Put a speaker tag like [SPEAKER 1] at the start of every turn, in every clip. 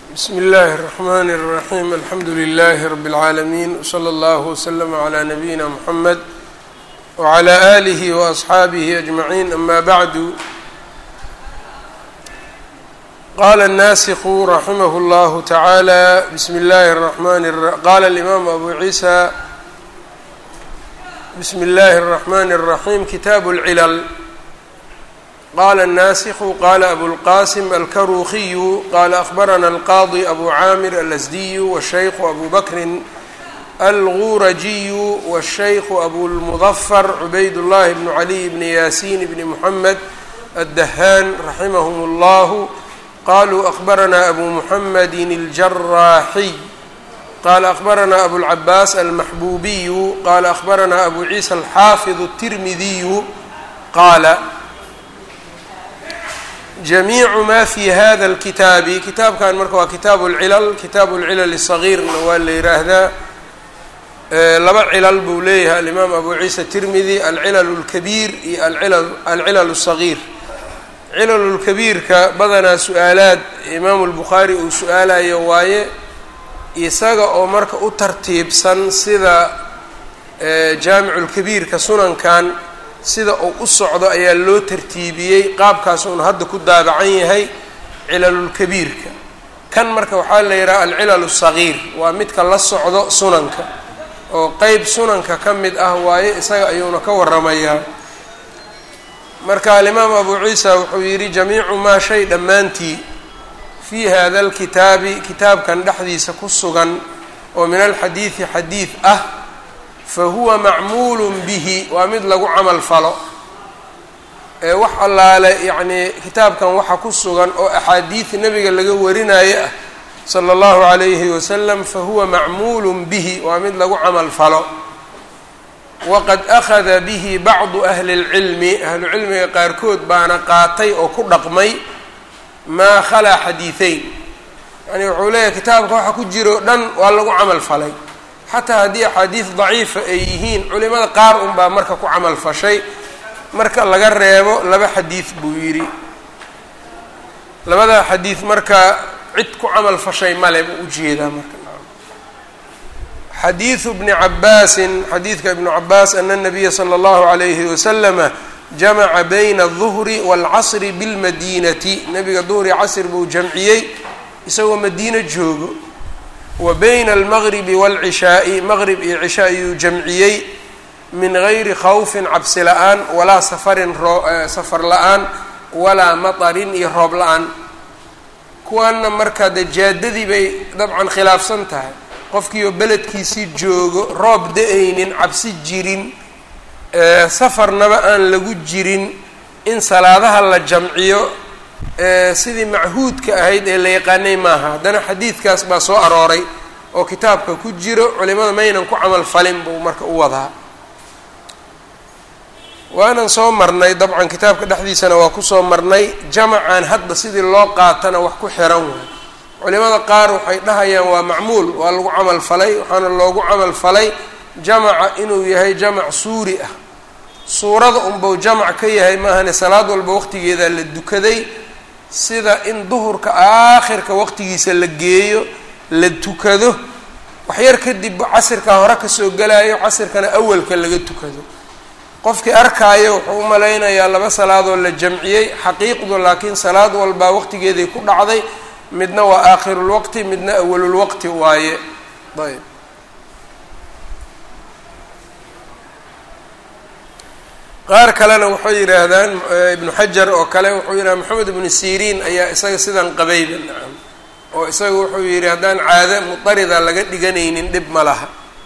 [SPEAKER 1] bsmi اllahi الرحmn الرaحيم alxamdu لlh رb العaalمين وslى اllه وslm عlى نabيina mحamed وعlى آlih وأصxaabih أجمعين ama bعd qala الnasikh raximh اllah taعalى bsm اllahi الرحmn qala الإmam abu عiisى bsm اllahi الرحmn الرaحيم kitab الclل qala الnasikhu qala abulqasim alkarukiyu qala akhbarana alqaadi abu caamir alasdiyu wالshaykhu abu bakrin algurajiyu wالshaykhu abulmudafar cubayd llahi bnu caliy bni yaasiin bni muxamed addahaan raximahum اllahu qaluu akhbarana abu muxamedi اljaraaxiy qala akhbarana abulcabaas almaxbuubiyu qala akhbarana abu ciisa alxaafid الtirmidiyu qaala jamiicu ma fi hada اlkitaabi kitaabkan marka waa kitaabu اlcilal kitaabu اlcilal الصagiirna waa la yiraahdaa laba cilal buu leeyahay alimaam abu ciisa tirmidi alcilal اlkabiir iyo alcilal الصagiir cilal اlkabiirka badanaa su-aalaad imaamu اlbukhaari uu su-aalayo waaye isaga oo marka u tartiibsan sida jaamicu اlkabiirka sunankan sida uu u socdo ayaa loo tartiibiyey qaabkaas uuna hadda ku daabacan yahay cilalulkabiirka kan marka waxaa la yidhaha alcilal الصagiir waa midka la socdo sunanka oo qeyb sunanka ka mid ah waaye isaga ayuuna ka waramayaa marka alimaam abu ciisa wuxuu yidhi jamiicu maa shay dhammaantii fii hada اlkitaabi kitaabkan dhexdiisa ku sugan oo min alxadiidi xadiid ah fahuwa macmuul bihi waa mid lagu camal falo ee wax allaale yacnii kitaabkan waxa ku sugan oo axaadiid nebiga laga warinayo ah sala allahu calayhi wasalam fahuwa macmuulu bihi waa mid lagu camal falo waqad akhada bihi bacdu ahli اlcilmi ahlucilmiga qaarkood baana qaatay oo ku dhaqmay maa khalaa xadiideyn yani wuxuu leeyahay kitaabka waxa ku jiro dhan waa lagu camal falay xataa haddii axaadiis daciifa ay yihiin culimada qaar unbaa marka ku camal fashay marka laga reebo laba xadiid buu yidhi labada xadiid marka cid ku camal fashay male buu ujeedaa marka xadiidu bni cabaasin xadiidka ibnu cabaas ana nabiya sala allahu calayhi wasalama jamaca bayna alduhri waalcasri bilmadiinati nabiga duhri casr buu jamciyey isagoo madiino joogo wa bayna almagribi waalcishaa'i maqrib iyo cisha ayuu jamciyey min gayri khawfin cabsi la-aan walaa safarin safar la-aan walaa matarin iyo roob la-aan kuwaana markaa dee jaadadii bay dabcan khilaafsan tahay qofkiioo beledkiisii joogo roob da-aynin cabsi jirin safarnaba aan lagu jirin in salaadaha la jamciyo sidii machuudka ahayd ee la yaqaanay maaha haddana xadiidkaas baa soo arooray oo kitaabka ku jiro culimada maynan ku camal falin buu marka u wadaa waanan soo marnay dabcan kitaabka dhexdiisana waa kusoo marnay jamacan hadda sidii loo qaatana wax ku xiran waay culimada qaar waxay dhahayaan waa macmuul waa lagu camal falay waxaana loogu camal falay jamaca inuu yahay jamac suuri ah suurada unbau jamac ka yahay maahane salaad walba waqtigeeda la dukaday sida in duhurka aakhirka waqtigiisa la geeyo la tukado waxyar kadib casirkaa hore kasoo galayo casirkana awalka laga tukado qofkii arkaayo wuxuu u malaynayaa laba salaadoo la jamciyey xaqiiqdu laakiin salaad walbaa waqtigeeday ku dhacday midna waa aakhirulwaqti midna awalulwaqti waaye ayb qaar kalena waxay yidhaahdaan ibnu xajar oo kale wuxuu yidhaha maxamed ibnu siriin ayaa isaga sidan qabayba nacam oo isaga wuxuu yidhi haddaan caado mudarida laga dhiganaynin dhib ma laha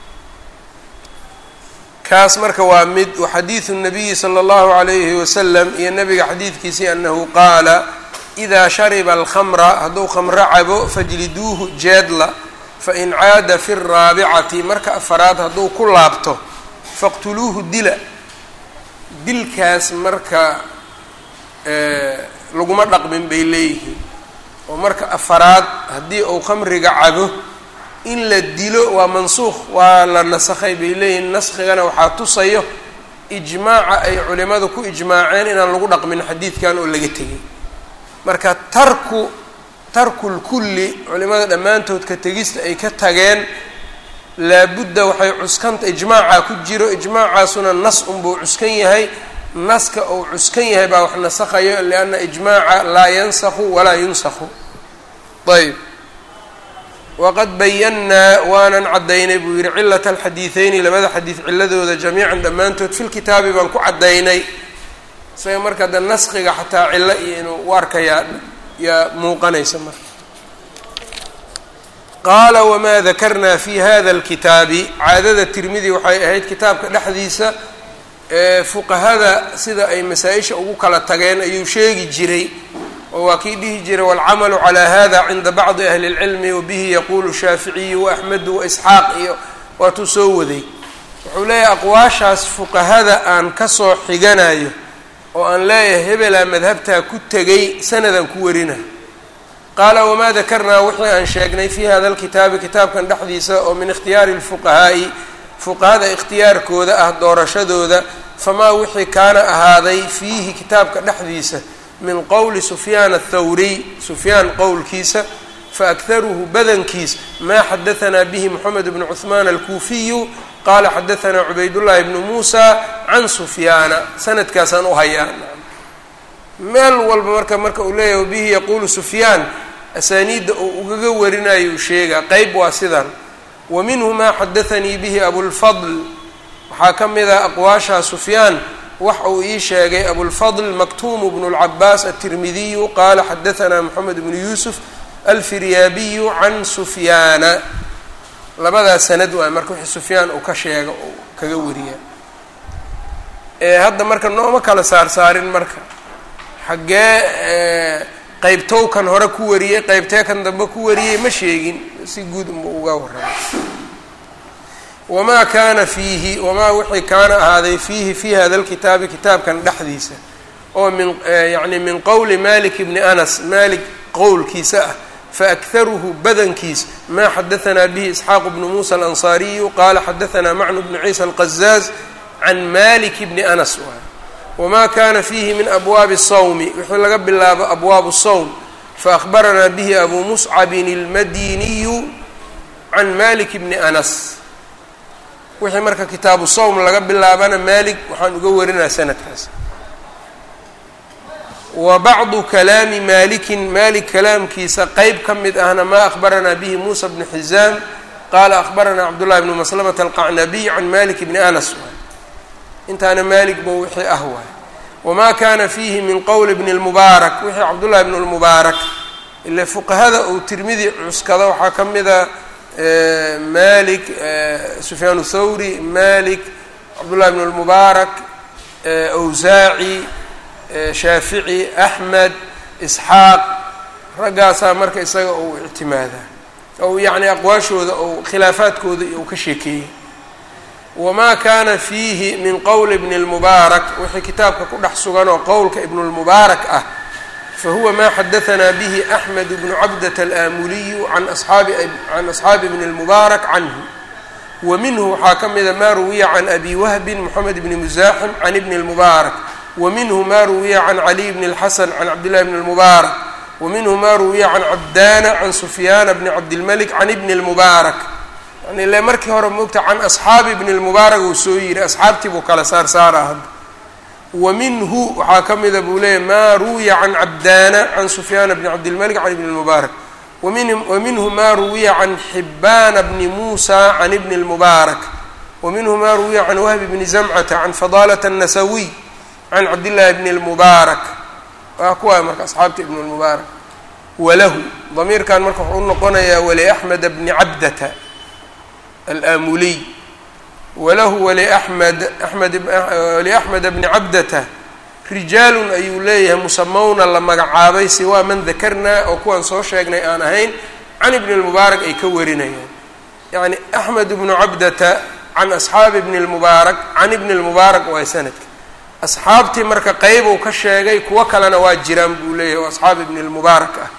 [SPEAKER 1] kaas marka waa mid waxadiidu nabiyi sala allahu calayhi wasalam iyo nabiga xadiidkiisii anahu qaala idaa shariba alkhamra hadduu khamro cabo fajliduuhu jeedla fain caada fi raabicati marka afaraad hadduu ku laabto faqtuluuhu dila dilkaas marka laguma dhaqmin bay leeyihiin oo marka afaraad haddii uu khamriga cabo in la dilo waa mansuuq waa la nasakhay bay leeyihiin naskigana waxaa tusayo ijmaaca ay culimadu ku ijmaaceen inaan lagu dhaqmin xadiidkan oo laga tegay marka tarku tarku lkulli culimada dhammaantood ka tegista ay ka tageen laabudda waxay cuskanta ijmaacaa ku jiro ijmaacaasuna nas unbuu cuskan yahay naska uu cuskan yahay baa wax nasakhayo lianna ijmaaca laa yansakhu walaa yunsakhu ayb waqad bayannaa waanan caddaynay buu yidhi cilata alxadiideyni labada xadiid ciladooda jamiican dhammaantood filkitaabi baan ku caddaynay isaga marka de naskiga xataa cilo iyo inuu u arkayaa yaa muuqanaysa marka qaala wamaa dakarnaa fi hada alkitaabi caadada tirmidi waxay ahayd kitaabka dhexdiisa fuqahada sida ay masaa-isha ugu kala tageen ayuu sheegi jiray oo waa kii dhihi jiray waalcamalu calaa hada cinda bacdi ahli اlcilmi wabihi yaquulu shaaficiyu waaxmedu waisxaaq iyo waatuu soo waday wuxuu leeyahay aqwaashaas fuqahada aan kasoo xiganayo oo aan leeyahay hebelaa madhabtaa ku tegay sanadaan ku warina qaala wamaa dakarnaa wixii aan sheegnay fi hada alkitaabi kitaabkan dhexdiisa oo min ikhtiyaari اlfuqahaa'i fuqahada ikhtiyaarkooda ah doorashadooda famaa wixii kaana ahaaday fiihi kitaabka dhexdiisa min qowli sufyaan athawriy sufyaan qowlkiisa faakharuhu badankiis maa xadahanaa bihi moxamed bnu cuhmaan alkuufiyu qaala xadahanaa cubaydullaahi bnu muusa can sufyaana sanadkaasaan u hayaa meel walba marka marka uu leeyahay bihi yaquulu sufyaan asaaniidda uu ugaga warinayo uu sheegaa qeyb waa sidan wa minhu maa xadathanii bihi abulfadl waxaa ka mid ah aqwaashaa sufyaan wax uu ii sheegay abulfadl maktuumu bnu lcabaas aلtirmidiyu qaala xadahanaa moxamed bnu yuusuf alfiryaabiyu can sufyaana labadaas sanad waay marka wixii sufyaan uu ka sheega uu kaga wariya ee hadda marka nooma kala saarsaarin marka xaggee qeybtow kan hore ku wariyey qeybtee kan dambe ku wariyey ma sheegin si guud unba uga warramay wamaa kaana fiihi wamaa wixii kaana ahaaday fiihi fi hada lkitaabi kitaabkan dhexdiisa oo min yacni min qowli malik bni anas malik qowlkiisa ah faakharuhu badankiis maa xadahanaa bihi isxaaq bnu muusa alansaariyu qaala xadahanaa macnu bnu ciisa alqazaaz can malik bni anas waay wamaa kana fiihi min abwaabi الsawmi wixii laga bilaabo abwaabu الsawm faأkhbaranaa bihi abu muscabin اlmadiniyu can malik bni anas wixii marka kitaabu sawm laga bilaabana malik waxaan uga warinaa sanadkaas wa bacdu kalaami malikin malik kalaamkiisa qeyb ka mid ahna maa akhbaranaa bihi muusa bnu xizaam qaala akhbaranaa cabdullahi bnu maslamata alqacnabiy can malik bni anas waay intaana malik bo wixii ah waay wamaa kana fiihi min qowli bni lmubaarak wixii cabdullahi bnu lmubaarak ile fuqahada uu tirmidi cuskado waxaa ka mida malik sufyaan thawri malik cabdullahi bn lmubaarak awsaaci shaafici axmed isxaaq raggaasaa marka isaga uu ictimaadaa ou yacni aqwaashooda ou khilaafaadkooda uu ka sheekeeyey wamaa kaana fiihi min qowli bni lmubaarak wixii kitaabka ku dhex sugan oo qowlka ibnulmubaarak ah fahuwa ma xadahanaa bihi axmed bnu cabdata alaamuliyu can asxaabi can asxaabi bni lmubaarak canhu wa minhu waxaa ka mida ma ruwiya can abi wahbin moxamed bni musaaxim can ibni lmubaarak wa minhu ma ruwiya can caliy bni اlxasan can cabdillahi bni lmubaarak wa minhu ma ruwiya can cabdaana can sufyaana bni cabdilmalik can ibni اlmubaarak yani ile markii hore moogta can asxaabi bni lmubaarak uu soo yiri asxaabtii buu kala saar saaraa hadda wa minhu waxaa ka mida buu leeyahy ma ruwiya can cabdaana can sufyaana bni cabdilmalik can ibni lmubaarak wa minhu ma ruwiya can xibaana bni muusa can ibni lmubaarak wa minhu ma ruwiya can wahbi bni zamcata can fadaalata الnasawiy can cabdillaahi bni lmubaarak waa kuwaa marka asxaabta ibn lmubaarak walahu damiirkan marka wuxuu u noqonayaa waliaxmeda bni cabdata alaamuliy walahu waliaxmed amed waliaxmeda bni cabdata rijaalun ayuu leeyahay musamawna la magacaabay siwaa man dakarnaa oo kuwaan soo sheegnay aan ahayn can ibni lmubaarak ay ka warinayaan yacni axmed bnu cabdata can asxaabi ibni lmubaarak can ibni lmubaarak waa sanadka asxaabtii marka qeyb uu ka sheegay kuwo kalena waa jiraan buu leeyahay oo asxaab ibni lmubaarak ah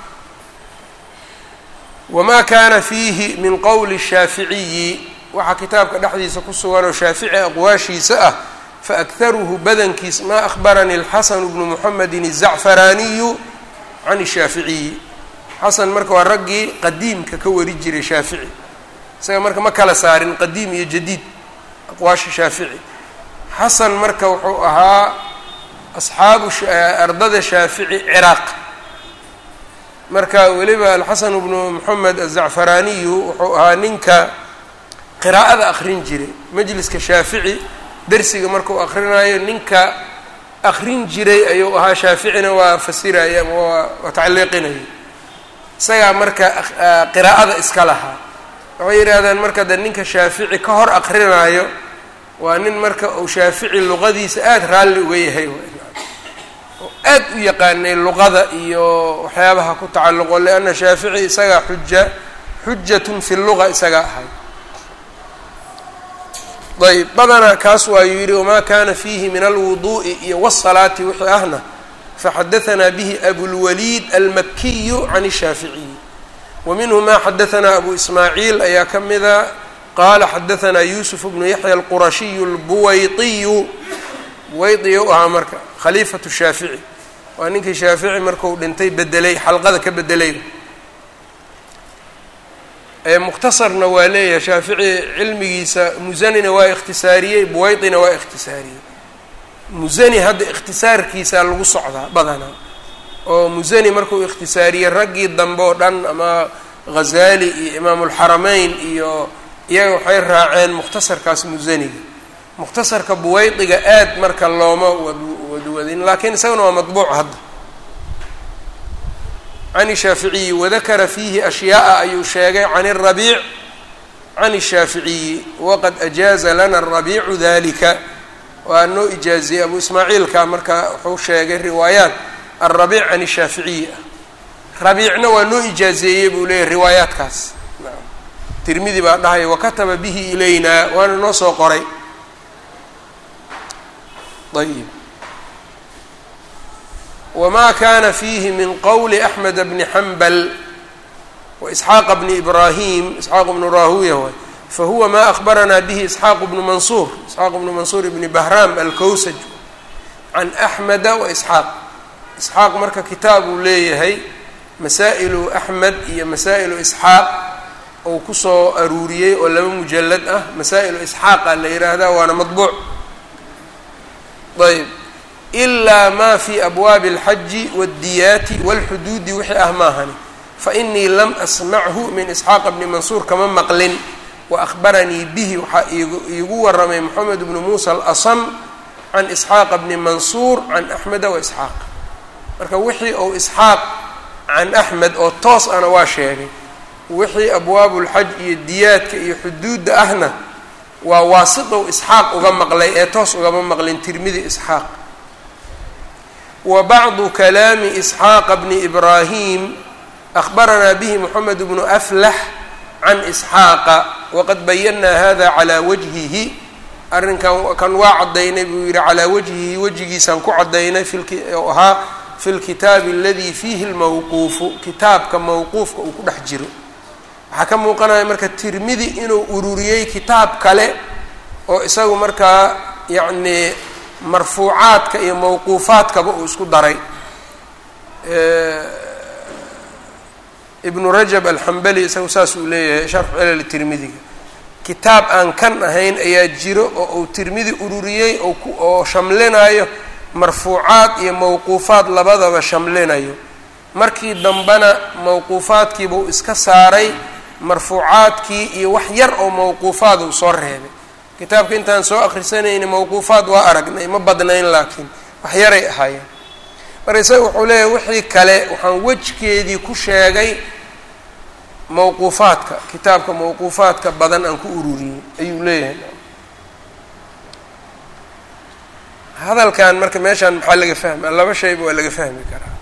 [SPEAKER 1] wamaa kaana fiihi min qowli shaaficiyi waxaa kitaabka dhexdiisa ku sugan oo shaafici aqwaashiisa ah faakharuhu badankiis maa akhbaranii alxasanu bnu muxamedin الzacfaraaniyu can shaaficiyi xasan marka waa raggii qadiimka ka wari jiray shaafici isaga marka ma kala saarin qadiim iyo jadiid aqwaasha shaafici xasan marka wuxuu ahaa asxaabu ardada shaafici ciraaq marka weliba alxasan bnu moxamed azacfaraaniyu wuxuu ahaa ninka qiraa'ada akrin jiray majliska shaafici dersiga markuu akrinayo ninka akrin jiray ayuu ahaa shaaficina waa fasiraya ama waa waa tacliiqinaya isagaa marka qiraa'ada iska lahaa waxay yidhaahdeen marka de ninka shaafici ka hor akrinaayo waa nin marka uu shaafici luqadiisa aada raalli uga yahay oo aad u yaqaanay luqada iyo waxyaabaha ku tacalluqo lianna shaafici isagaa xuja xujatun fi luga isagaa ahay ayb badanaa kaas waayuu yidhi wamaa kana fiihi min alwuduu'i iyo wsalaati wixii ahna faxadahanaa bihi abulwaliid almakiyu can shaaficiyi wa minhu ma xadahanaa abu ismaaciil ayaa ka mida qaala xadahanaa yuusuf bnu yaxya alqurashiyu albuwaydiyu buwaydi u ahaa marka khaliifatu shaafici waa ninkii shaafici marku dhintay bedelay xalqada ka bedelay mukhtasarna waa leeyahay shaafici cilmigiisa musanina waa ikhtisaariyey buwaydina waa ikhtisaariyey musani hadda ikhtisaarkiisaa lagu socdaa badanaa oo musani markuu ikhtisaariyey raggii dambe oo dhan ama ghazaali iyo imaamulxarameyn iyo iyaga waxay raaceen mukhtasarkaas musaniga mukhtasarka buwaydiga aad marka looma wadwadin laakiin isagana waa madbuuc hadda can shaaficiyi wadakara fiihi ashyaaa ayuu sheegay can الrabiic can الshaaficiyi waqad ajaaza lana الrabiicu dalika waa noo ijaaziyey abu ismaaciilka marka wuxuu sheegay riwaayaat alrabiic can الshaaficiyi ah rabiicna waa noo ijaazeeyey buu leeyahy riwaayaatkaas tirmidi baa dhahaya wakataba bihi ilayna waana noo soo qoray ayb wma kana fiihi min qowli axmed bni xambal waisxaaqa bni ibrahim isxaaq bnu rahuya waay fahuwa ma ahbaranaa bihi isxaaq bnu mansuur isxaaq bnu mansuur bni bahram alkowsaj can axmeda waisxaaq isxaaq marka kitaab uu leeyahay masaa'ilu axmed iyo masaa'ilu isxaaq ou kusoo aruuriyey oo laba mujalad ah masaa'ilu isxaaqa la yidhaahdaa waana madbuuc ayb ilaa ma fi abwaabi alxaji wاddiyaati wاlxuduudi wixii ah maahani fainii lam asmachu min isxaaqa bni mansuur kama maqlin waahbaranii bihi waxaa iigu waramay moxamed bnu muusa alasam can isxaaqa bni mansuur can axmeda waisxaaq marka wixii ou isxaaq can axmed oo toos ana waa sheegay wixii abwaabu lxaj iyo diyaadka iyo xuduudda ahna waa waasitow isxaaq uga maqlay ee toos ugama maqlin tirmidi isxaaq wa bacdu kalaami isxaaqa bni ibraahim ahbaranaa bihi moxamed bnu aflax can isxaaqa waqad bayanaa hada calaa wajhihi arrinkan kan waa caddaynay buu yihi calaa wajhihi wejigiisaan ku caddaynay oo ahaa fi lkitaabi aladii fiihi lmawquufu kitaabka mawquufka uu ku dhex jiro waxaa ka muuqanaya marka tirmidi inuu ururiyey kitaab kale oo isagu markaa yacni marfuucaadka iyo mawquufaadkaba uu isku daray ibnu rajab alxambali isagu saas uu leeyahay sharxu cilal tirmidiga kitaab aan kan ahayn ayaa jiro oo uu tirmidi ururiyey oo shamlinayo marfuucaad iyo mawquufaad labadaba shamlinayo markii dambena mawquufaadkiibuu iska saaray marfuucaadkii iyo wax yar oo mawquufaad uu soo reebay kitaabka intaan soo akrisanayni mawquufaad waa aragnay ma badnayn laakiin wax yaray ahaayeen marka isaga wuxuu leeyahay wixii kale waxaan wejkeedii ku sheegay mawquufaadka kitaabka mawquufaadka badan aan ku ururiyey ayuu leeyahay hadalkan marka meeshaan maxaa laga fahmaa laba shayba waa laga fahmi karaa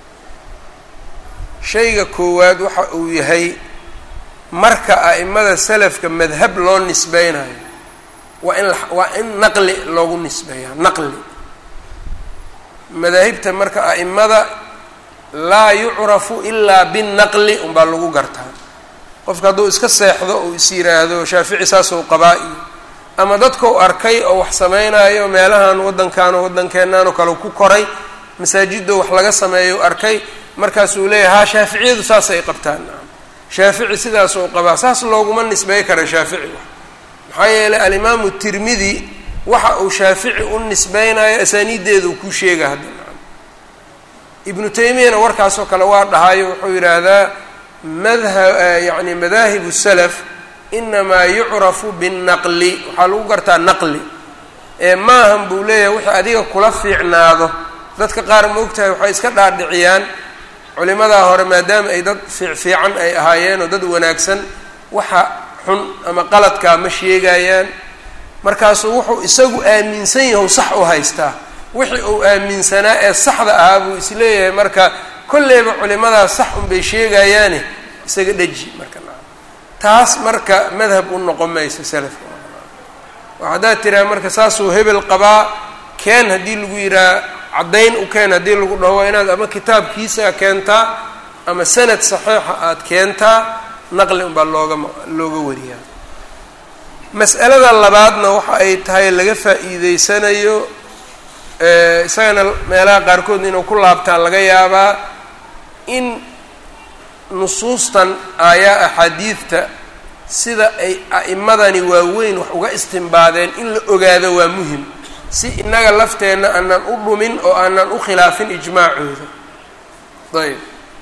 [SPEAKER 1] shayga koowaad waxa uu yahay marka a'imada salafka madhab loo nisbeynayo waa in waa in naqli loogu nisbeeyaa naqli madaahibta marka a'imada laa yucrafu ilaa binnaqli unbaa lagu gartaa qofka hadduu iska seexdo uu is yiraahdo shaafici saasou qabaa iyo ama dadkau arkay oo wax samaynayo meelahan waddankan oo waddankeenaan oo kale ku koray masaajidoo wax laga sameeyo arkay markaasuu leeyahay haa shaaficiyadu saasay qabtaan shaafici sidaas oo qabaa saas looguma nisbey kara shaafici maxaa yeelay alimaamu tirmidi waxa uu shaafici u nisbeynayo asaaniiddeedu ku sheega hadda ibnu taymiyana warkaasoo kale waa dhahayo wuxuu yidhaahdaa madha yani madaahibu salaf inamaa yucrafu binnaqli waxaa lagu gartaa naqli ee maahan buu leeyahay wixii adiga kula fiicnaado dadka qaar ma ogtahay waxay iska dhaadhiciyaan culimadaa hore maadaama ay dad fiicfiican ay ahaayeen oo dad wanaagsan waxa xun ama qaladkaa ma sheegayaan markaasuu wuxuu isagu aaminsan yahu sax u haystaa wixii uu aaminsanaa ee saxda ahaa buu isleeyahay marka kolleyba culimadaas sax unbay sheegayaane isaga dheji marka taas marka madhab u noqon mayso salafka oo haddaad tiraha marka saasuu hebel qabaa keen haddii lagu yidhaha caddayn u keen haddii lagu dhaho waa inaad ama kitaabkiisa keentaa ama sanad saxiixa aada keentaa naqli unbaa looga looga wariyaa mas'alada labaadna waxa ay tahay laga faa'iideysanayo isagana meelaha qaarkood inuu ku laabtaan laga yaabaa in nusuustan aayaa axaadiidta sida ay a'imadani waaweyn wax uga istimbaadeen in la ogaado waa muhim si innaga lafteenna aanan u dhumin oo aanan u khilaafin ijmaacooda ayb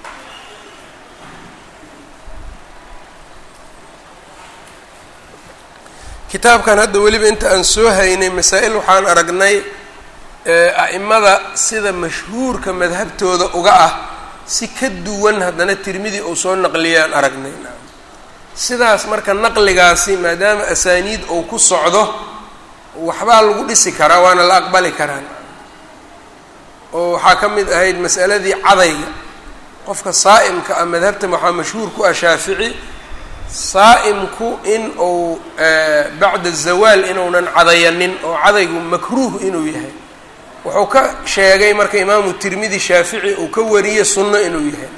[SPEAKER 1] kitaabkan hadda weliba inta aan soo haynay masaa-il waxaan aragnay a'imada sida mashhuurka madhabtooda uga ah si ka duwan haddana tirmidi uu soo naqliyaan aragnay sidaas marka naqligaasi maadaama asaaniid uu ku socdo waxbaa lagu dhisi karaa waana la aqbali karaa oo waxaa ka mid ahayd mas'aladii cadayga qofka saa'imka ah madhabtan waxaa mashhuur ku ah shaafici saa'imku in uu bacda zawaal inuunan cadayanin oo cadaygu makruuh inuu yahay wuxuu ka sheegay marka imaamu tirmidi shaafici uu ka wariye sunno inuu yahay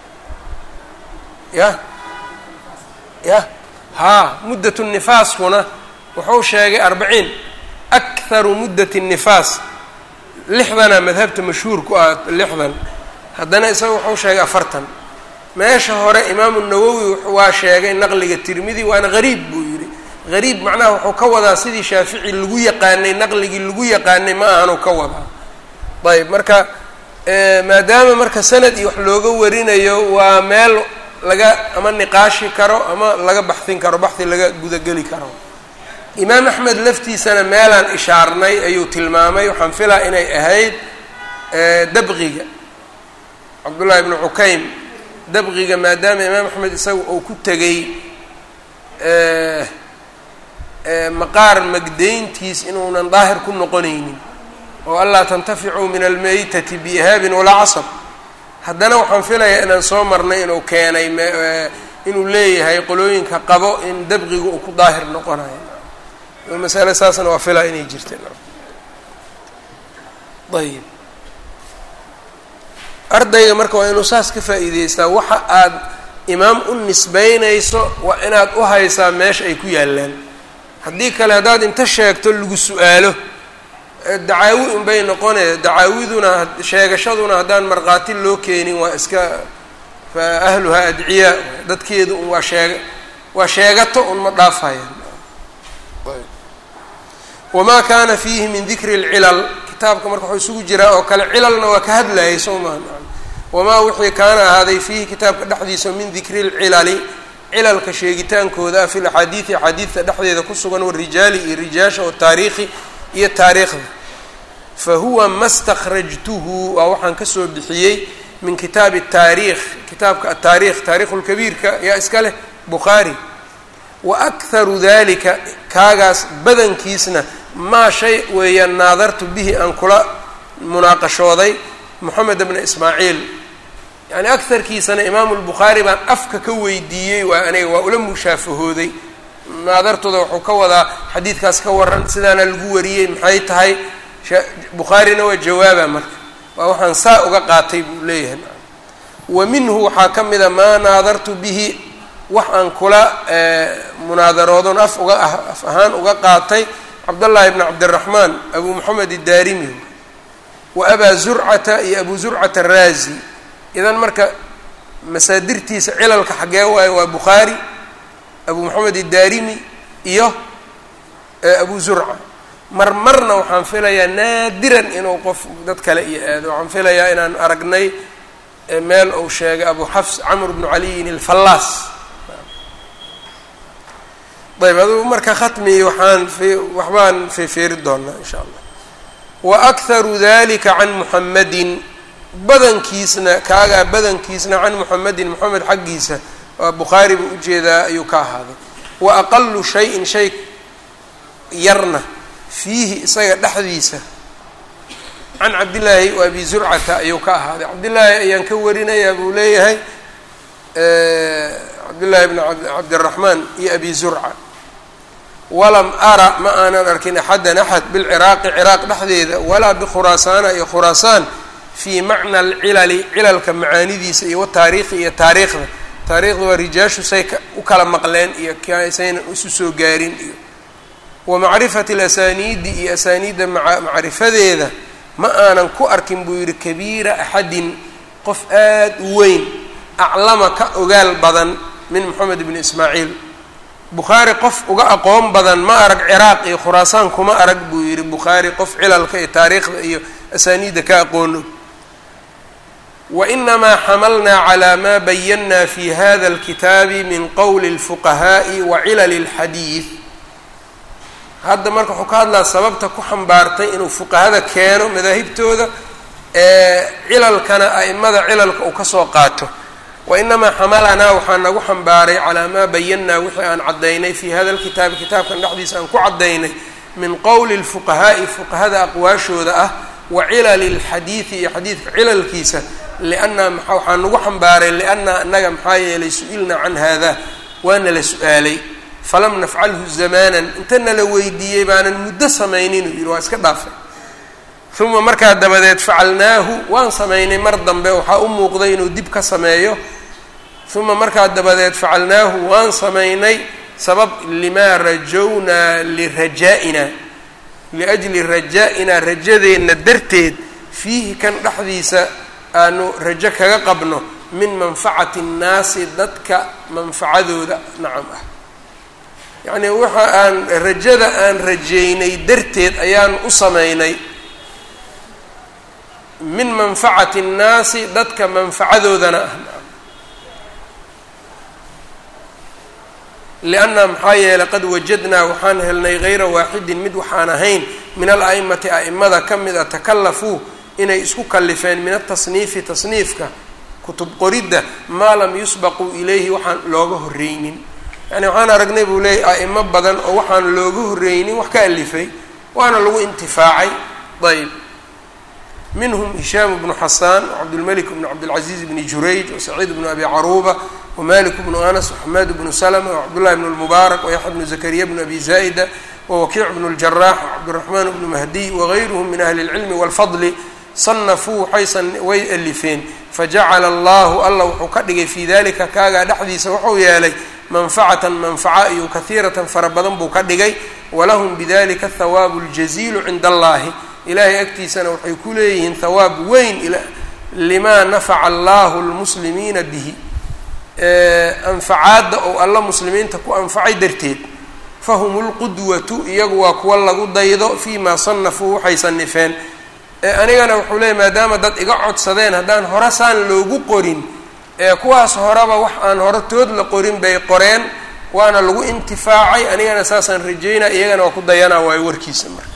[SPEAKER 1] ya ya haa muddat nifaaskuna wuxuu sheegay arbaciin akharu muddati nifaas lixdana madhabta mashhuur ku ah lixdan haddana isaga wuxuu sheegay afartan meesha hore imaamu nawowi waa sheegay naqliga tirmidi waana gariib buu yidhi gariib macnaha wuxuu ka wadaa sidii shaafici lagu yaqaanay naqligii lagu yaqaanay ma ahanuu ka wadaa ayb marka maadaama marka sanad iyo wax looga warinayo waa meel laga ama niqaashi karo ama laga baxin karo baxi laga gudageli karo imaam axmed laftiisana meelaan ishaarnay ayuu tilmaamay waxaan filaa inay ahayd dabqiga cabdullahi ibnu cukaym dabqiga maadaama imaam axmed isaga uu ku tegay maqaar magdayntiis inuunan daahir ku noqonaynin oo allaa tantaficuu min almaytati biihaabin walaa casab haddana waxaan filayaa inaan soo marnay inuu keenay inuu leeyahay qolooyinka qabo in dabqiga uu ku daahir noqonayo masale saasna waa filaa inay jirteen ayib ardayga marka waa inuu saas ka faa'iideystaa waxa aad imaam u nisbeynayso waa inaad u haysaa meesha ay ku yaallaan haddii kale haddaad inta sheegto lagu su-aalo dacaawi unbay noqone dacaawiduna sheegashaduna haddaan markhaati loo keenin waa iska fa ahluhaa adciyaa dadkeedu un waa sheeg waa sheegato un ma dhaafayaan wamaa kaana fiihi min dikri اlcilal kitaabka marka waxuu isugu jiraa oo kale cilalna waa ka hadlayay soo maha wamaa wixii kaana ahaaday fiihi kitaabka dhexdiisa min dikri اlcilali cilalka sheegitaankooda ah fi laxaadiidi axaadiidta dhexdeeda ku sugan warijaali iyo rijaasha wataariikhi iyo taariikhda fa huwa ma stakrajtuhu waa waxaan kasoo bixiyey min kitaabi taariikh kitaabka ataarikh taarikhu lkabiirka yaa iska leh bukhaari wa akharu dalika kaagaas badankiisna maa shay weeyaan naadartu bihi aan kula munaaqashooday moxamed bna ismaaciil yacni akarkiisana imaamu lbukhaari baan afka ka weydiiyey waa aniga waa ula mushaafahooday naadartooda wuxuu ka wadaa xadiidkaas ka waran sidaana lagu wariyey maxay tahay bukhaarina waa jawaaba marka waa waxaan saa uga qaatay buu leeyahay wa minhu waxaa ka mida maa naadartu bihi wax aan kula munaadaroodon af uga af ahaan uga qaatay cabdullaahi bni cabdiraxmaan abu moxamed iddaarimi wa abaa zurcata iyo abu zurcata araazi idan marka masaadirtiisa cilalka xaggee waayo waa bukhaari abu moxamed iddaarimi iyo abu zurca mar marna waxaan filayaa naadiran inuu qof dad kale iyo aado waxaan filayaa inaan aragnay meel uu sheegay abu xafs camr bnu caliyin alfallaas ayb adugu marka khatmi waxaan waxbaan feefeeri doonaa insha allah wa akharu dalika can muxamadin badankiisna kaagaa badankiisna can muxamedin moxamed xaggiisa waa bukhaari buu ujeedaa ayuu ka ahaaday wa aqalu shayin shay yarna fiihi isaga dhexdiisa can cabdillaahi wa abi zurcata ayuu ka ahaaday cabdillaahi ayaan ka warinayaa buu leeyahay cabdillaahi bn cabdiraxmaan iyo abi zurca walam ara ma aanan arkin axadan axad bilciraaqi ciraaq dhexdeeda walaa bikhuraasaana iyo khuraasaan fii macna alcilali cilalka macaanidiisa iyo wataariikhi iyo taariikhda taariikhda waa rijaashu say u kala maqleen iyo saynan isu soo gaarin iyo wa macrifati alasaniidi iyo asaaniidda macrifadeeda ma aanan ku arkin buu yidhi kabiira axadin qof aad u weyn aclama ka ogaal badan min moxamed bni ismaaciil bukhaari qof uga aqoon badan ma arag ciraaq iyo khuraasaan kuma arag buu yidhi bukhaari qof cilalka iyo taariikhda iyo asaaniidda ka aqoono wainamaa xamalnaa calaa maa bayannaa fi hada alkitaabi min qowli اlfuqahaa'i wa cilali اlxadiid hadda marka wuxuu ka hadlaa sababta ku xambaartay inuu fuqahada keeno madaahibtooda ee cilalkana a'imada cilalka uu kasoo qaato wainamaa xamalanaa waxaa nagu xambaaray calaa maa bayannaa wixii aan caddaynay fii hada alkitaabi kitaabkan dhexdiisa aan ku caddaynay min qowli اlfuqahaa'i fuqahada aqwaashooda ah wa cilali اlxadiidi iyo xadiidka cilalkiisa lianna maa waxaa nagu xambaaray lianna annaga maxaa yeelay su-ilnaa can hada waana la su-aalay falam nafcalhu zamaanan intana la weydiiyey baanan muddo samaynin uu yidhi waa iska dhaafay uma markaa dabadeed facalnaahu waan samaynay mar dambe waxaa u muuqday inuu dib ka sameeyo uma markaa dabadeed facalnaahu waan samaynay sabab limaa rajownaa lirajaa'ina liajli rajaa-inaa rajadeenna darteed fiihi kan dhexdiisa aanu rajo kaga qabno min manfacati nnaasi dadka manfacadooda nacam ah yacnii waxa aan rajada aan rajeynay darteed ayaan u samaynay min manfacati nnaasi dadka manfacadoodana ah nacam lianna maxaa yeelay qad wajadnaa waxaan helnay hayra waaxidin mid waxaan ahayn min al-a'imati a'imada ka mid a takallafuu inay isku kallifeen min atasniifi tasniifka kutub qoridda maa lam yusbaquu ilayhi waxaan looga horreynin yani waxaan aragnay buu leeyay a'imo badan oo waxaan looga horreynin wax ka alifay waana lagu intifaacay ayb minhum hishaam bnu xasaan wcabdulmalik bnu cabdilcaziiz bni jurayj wasaciid bnu abi caruuba wmalik bnu anas waxamaad bnu slma wcabdullahi bnu lmubaarak wayaxya bnu zakariya bnu abi zaa'ida wawakiic bnu ljarax wcabdiraxmaan bnu mahdiy wagayruhum min ahli اlcilmi wاlfadli sanafuu waxaysan way alifeen fajacala allahu alla wuxuu ka dhigay fii dalika kaagaa dhexdiisa wuxuu yeelay manfacatan manfaca iyo kahiiratan fara badan buu ka dhigay walahum bidalika hawaabu ljaziilu cinda allahi ilaahay agtiisana waxay ku leeyihiin hawaab weyn limaa nafaca allahu lmuslimiina bihi anfacaadda ou alla muslimiinta ku anfacay darteed fahum lqudwatu iyagu waa kuwa lagu daydo fii maa sanafuu waxay sanifeen anigana wuxuu leeyay maadaama dad iga codsadeen haddaan hore saan loogu qorin ee kuwaas horeba wax aan hore tood la qorin bay qoreen waana lagu intifaacay anigana saasaan rajeynaa iyagana waa ku dayanaa waayo warkiisa marka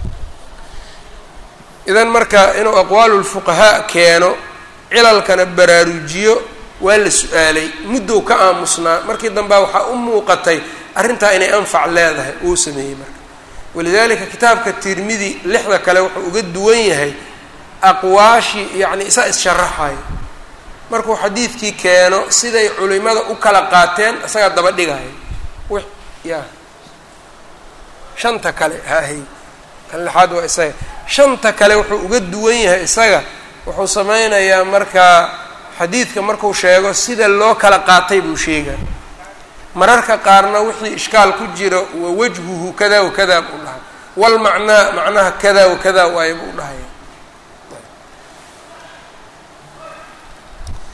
[SPEAKER 1] idan marka inuu aqwaalu lfuqahaa keeno cilalkana baraarujiyo waa la su-aalay muddow ka aamusnaa markii dambea waxaa u muuqatay arrintaa inay anfac leedahay uu sameeyey marka walidalika kitaabka tirmidi lixda kale wuxuu uga duwan yahay aqwaashii yacni isaa is-sharaxayo markuu xadiidkii keeno siday culimada u kala qaateen isagaa daba dhigaya w ya shanta kale hahay kan lixaad waa isaga shanta kale wuxuu uga duwan yahay isaga wuxuu sameynayaa markaa xadiidka markuu sheego sida loo kala qaatay buu sheegaa mararka qaarna wixii ishkaal ku jira wa wajhuhu kada wa kada buu dhahay walmacnaa macnaha kada wa kada waayo buu dhahaya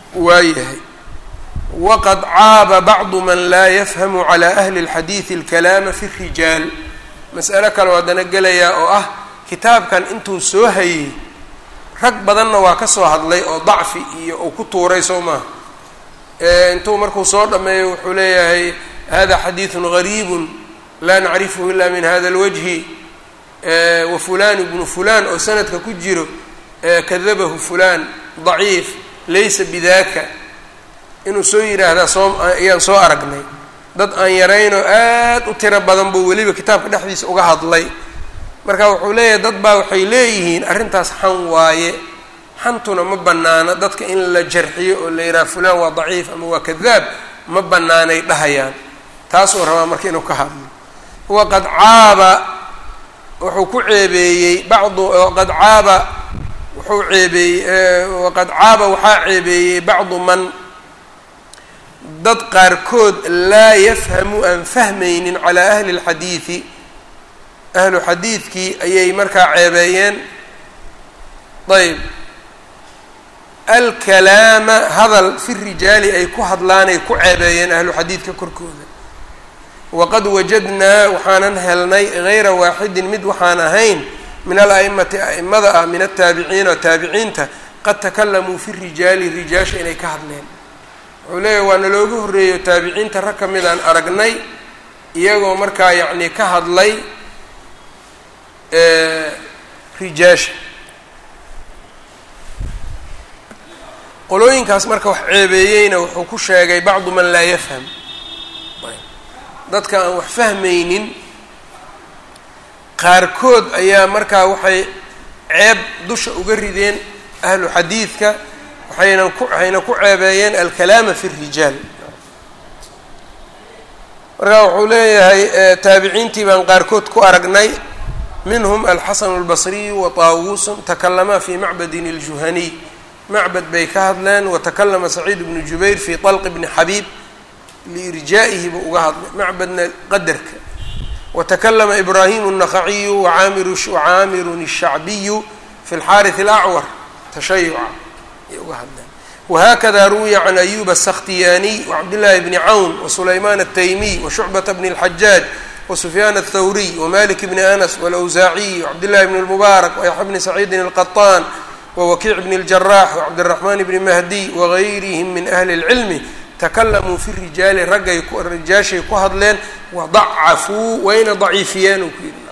[SPEAKER 1] waayahay waqad caaba bacdu man laa yafhamu calaa ahli اlxadiidi اlkalaama fi الrijaal mas'alo kale haddana gelayaa oo ah kitaabkan intuu soo hayey rag badanna waa ka soo hadlay oo dacfi iyo uu ku tuuray soo maaha intuu markuu soo dhameeyo wuxuu leeyahay hada xadiiثu gariibu laa nacrifhu ila min hada اlwajhi wa fulan ibnu fulan oo sanadka ku jiro kadabahu fulan daciif laysa bidaka inuu soo yidhaahdaa soo ayaan soo aragnay dad aan yaraynoo aad u tiro badan buu weliba kitaabka dhexdiisa uga hadlay marka wuxuu leeyahay dad baa waxay leeyihiin arrintaas xan waaye xantuna ma bannaana dadka in la jarxiyo oo la yidhaha fulaan waa daciif ama waa kadaab ma bannaanay dhahayaan taasuu rabaa marka inuu ka hadlo waqad caaba wuxuu ku ceebeeyey bacdu waqad caaba wuxuu ceebeeyey waqad caaba waxaa ceebeeyey bacdu man dad qaarkood laa yafhamu aan fahmaynin calaa ahli اlxadiidi ahlu xadiidkii ayay markaa ceebeeyeen ayb alkalaama hadal fi rijaali ay ku hadlaanay ku ceebeeyeen ahlu xadiidka korkooda waqad wajadnaa waxaanan helnay gayra waaxidin mid waxaan ahayn min ala'imati a'imada ah min ataabiciina taabiciinta qad takalamuu fi rijaali rijaasha inay ka hadleen wuxuu leeyahy waa nalooga horreeyo taabiciinta rag ka midaan aragnay iyagoo markaa yacni ka hadlay rijaasha qolooyinkaas marka wax ceebeeyeyna wuxuu ku sheegay bacdu man laa yafham dadka aan wax fahmaynin qaarkood ayaa markaa waxay ceeb dusha uga rideen ahlu xadiidka waxayna ku waxayna ku ceebeeyeen alkalaama fi الrijaal marka wuxuu leeyahay taabiciintii baan qaarkood ku aragnay minhm alxasan اlbasriyu wataawuusun takalamaa fi macbadin اljuhaniy macbad bay ka hadleen watakalama saciid bnu jubayr fi طalq bni xabiib liirjaa'ihi buu uga hadlay macbadna qadarka watakalama ibrahim الnaqaciyu wacaamirun الshacbiyu fi اlxaariث اlacwar tashayuca ay uga hadleen whakada ruwiya can ayuba الskhtiyaniy wcabdillaahi bni cawn wasulayman الtaymiy washucbata bni اlxajaaj wsufyaan الthawriy wmalik bni anas wاlawsaaciy wcabdillahi bni اlmubaarak wayaxya bni saciidin الqaطaan wawakiic bni اljarax wcabdالraxman bni mahdiy wagayrihim min ahli اlcilmi takalamuu fi rijaali raggay rijaashay ku hadleen wadacafuu wayna daciifiyeen uu ku yidhi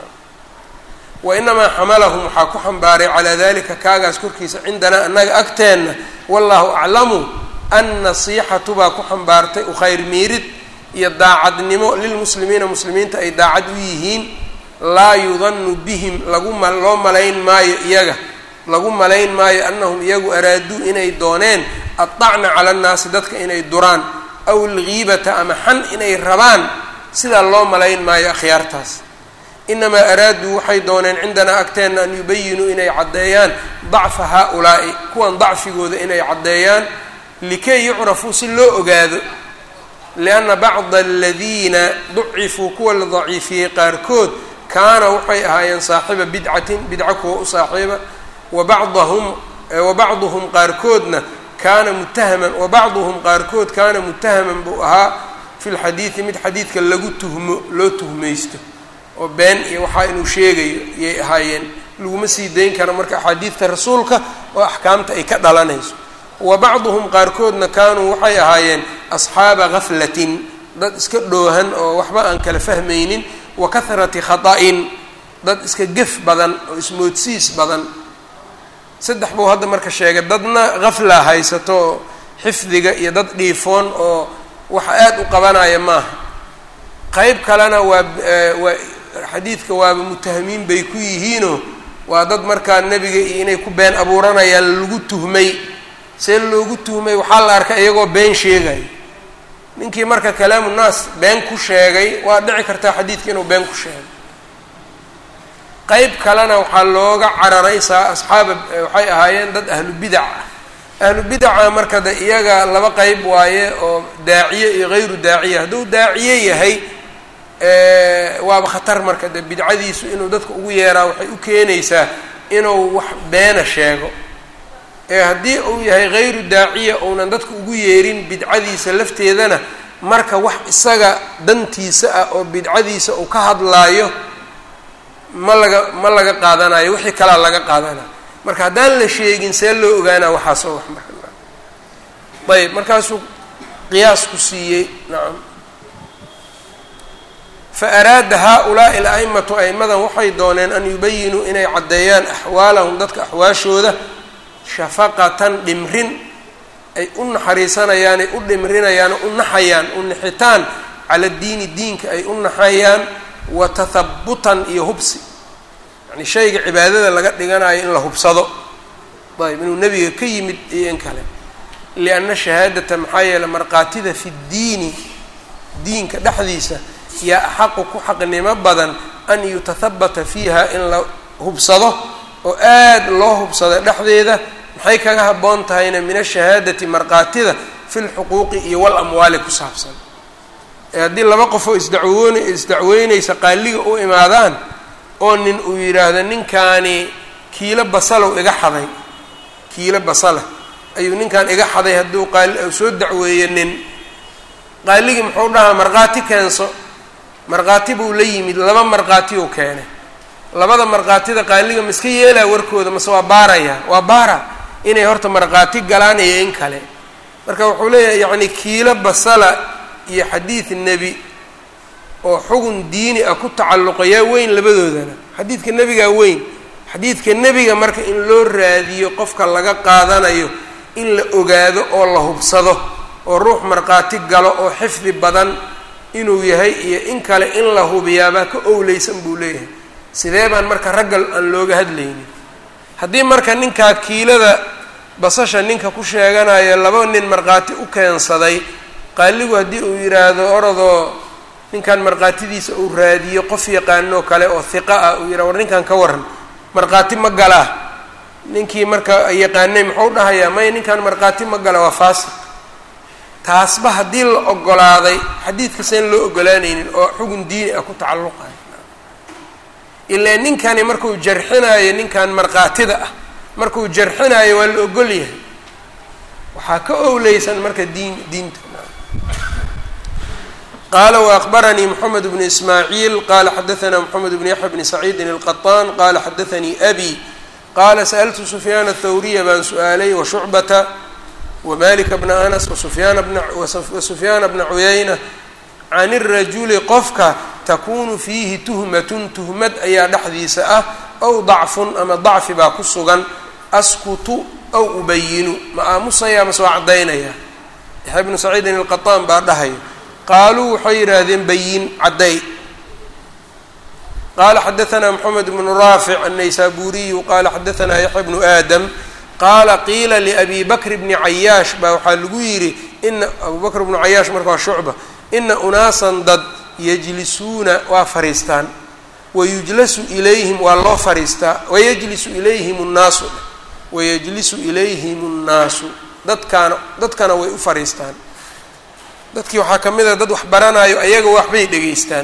[SPEAKER 1] wainamaa xamalahum waxaa ku xambaaray calaa dalika kaagaas korkiisa cindanaa annaga agteenna wallahu aclamu annasiixatu baa ku xambaartay ukhayr miirid iyo daacadnimo lilmuslimiina muslimiinta ay daacad u yihiin laa yudanu bihim lagu ma loo malayn maayo iyaga lagu malayn maayo annahum iyagu araaduu inay dooneen addacna cala annaasi dadka inay duraan aw algiibata ama xan inay rabaan sidaa loo malayn maayo akhyaartaas inamaa araaduu waxay dooneen cindanaa agteenna an yubayinuu inay caddeeyaan dacfa haa-ulaa'i kuwan dacfigooda inay caddeeyaan likay yucrafuu si loo ogaado lianna bacda aladiina ducifuu kuwa la daciifiyey qaarkood kaana waxay ahaayeen saaxiba bidcatin bidca kuwa u saaxiiba wabadahum wabacduhum qaarkoodna kaana mutahaman wabacduhum qaarkood kaana mutahaman buu ahaa fi lxadiidi mid xadiidka lagu tuhmo loo tuhmaysto oo been iyo waxaa inuu sheegayo yay ahaayeen laguma sii dayn karo marka axaadiidta rasuulka oo axkaamta ay ka dhalanayso wa bacduhum qaarkoodna kaanuu waxay ahaayeen asxaaba gaflatin dad iska dhoohan oo waxba aan kala fahmaynin wa kahrati khata'in dad iska gef badan oo ismoodsiis badan saddex buu hadda marka sheegay dadna gafla haysato oo xifdiga iyo dad dhiifoon oo wax aada u qabanaya maaha qeyb kalena waa waa xadiidka waaba mutahamiin bay ku yihiinoo waa dad markaa nebiga iyo inay ku been abuuranayaan lagu tuhmay see loogu tuhmay waxaa la arkay iyagoo been sheegaya ninkii marka kalaamu naas been ku sheegay waa dhici kartaa xadiidka inuu been ku sheegay qeyb kalena waxaa looga cararaysaa asxaaba waxay ahaayeen dad ahlu bidac ah ahlu bidaca marka de iyaga laba qeyb waaye oo daaciye iyo hayru daaciye hadduu daaciye yahay waaba khatar marka de bidcadiisu inuu dadka ugu yeeraa waxay u keenaysaa inuu wax beena sheego ee haddii uu yahay hayru daaciya uunan dadka ugu yeerin bidcadiisa lafteedana marka wax isaga dantiisa ah oo bidcadiisa uu ka hadlaayo ma laga ma laga qaadanayo wixii kalaa laga qaadanayo marka haddaan la sheegin see loo ogaanaa waxaasoo wax marka ayb markaasuu qiyaas ku siiyey nacam fa araada haa-ulaa'i al-a'imatu a'immadan waxay dooneen an yubayinuu inay caddeeyaan axwaalahum dadka axwaashooda shafaqatan dhimrin ay u naxariisanayaan ay u dhimrinayaan u naxayaan u nixitaan cala diini diinka ay u naxayaan wa tathabutan iyo hubsi yani shayga cibaadada laga dhiganayo in la hubsado ayb inuu nebiga ka yimid iyo in kale lianna shahaadata maxaa yeele markaatida fi ddiini diinka dhexdiisa yaa axaqu ku xaqnimo badan an yutahabata fiiha in la hubsado oo aada loo hubsado dhexdeeda maxay kaga habboon tahayna min ashahaadati markaatida fi lxuquuqi iyo wal amwaali ku saabsan ee haddii laba qofoo isdacwoon isdacweynaysa qaaliga u imaadaan oo nin uu yidhaahdo ninkaani kiilo basalow iga xaday kiilo basala ayuu ninkan iga xaday hadduu qaali soo dacweeye nin qaaligii muxuu dhahaa markhaati keenso markhaati buu la yimid laba markhaati uu keenay labada markhaatida qaaliga ma iska yeelaa warkooda mase waa baaraya waa baara inay horta markhaati galaan iyo in kale marka wuxuu leeyahay yacni kiilo basala iyo xadiid nebi oo xugun diini ah ku tacalluqayaa weyn labadoodana xadiidka nebigaa weyn xadiidka nebiga marka in loo raadiyo qofka laga qaadanayo in la ogaado oo la hubsado oo ruux markhaati galo oo xifdi badan inuu yahay iyo in kale in la hubiyaabaa ka owleysan buu leeyahay sidee baan marka raggal aan looga hadlaynin haddii marka ninkaa kiilada basasha ninka ku sheeganayo laba nin markhaati u keensaday qaaligu haddii uu yidhaahdo orodoo ninkan markhaatidiisa uu raadiyo qof yaqaanoo kale oo hiqa ah uu yidhah war ninkan ka waran markhaati ma galaa ninkii marka yaqaanay muxuu dhahayaa maya ninkan markhaati ma gala waa faasiq taasba haddii la ogolaaday xadiidkasaan loo ogolaanaynin oo xugun diini ah ku tacalluqayo ilaa ninkani markuu jarxinayo ninkan markhaatida ah markuu jarxinayo waa la ogol yahay waxaa ka owleysan marka diin diinta qala وأخbarnي mحamed بن ismاعيil qala xadaثna mحamed بن yaحya بn سacيidi الqطاn qala xadaثnii أbي qala sأltu سfyaan الthwriya baan su-aalay وshucbata وmalika bna أنس وsufyaana bna cuyayna can الrajuli qofka takunu fiihi tuhmat tuhmad ayaa dhexdiisa ah أw ضacfun ama ضacfi baa ku sugan askutu أw ubayinu ma aamusaya mase waa cadaynaya yaحya bnu سacيidin الqطاn baa dhahayo qaaluu waxay yidhaahdeen bayin cadday qaala xadaثna mxamed bnu raafic الnaysaburiyu qala xadaثna yaxya bnu aadam qaala qiila liabi bakr bni cayaash baa waxaa lagu yidhi ina abu bakr bnu cayaash marka waa shucba ina unaasan dad yajlisuuna waa fariistaan wayujlasu ilayhim waa loo fariistaa wayajlisu ilayhim الnaasu wayajlisu ilayhim الnaasu dadkaana dadkana way u fariistaan dadkii waxaa ka mid a dad wax baranayo ayaga waxbay dhegaystaan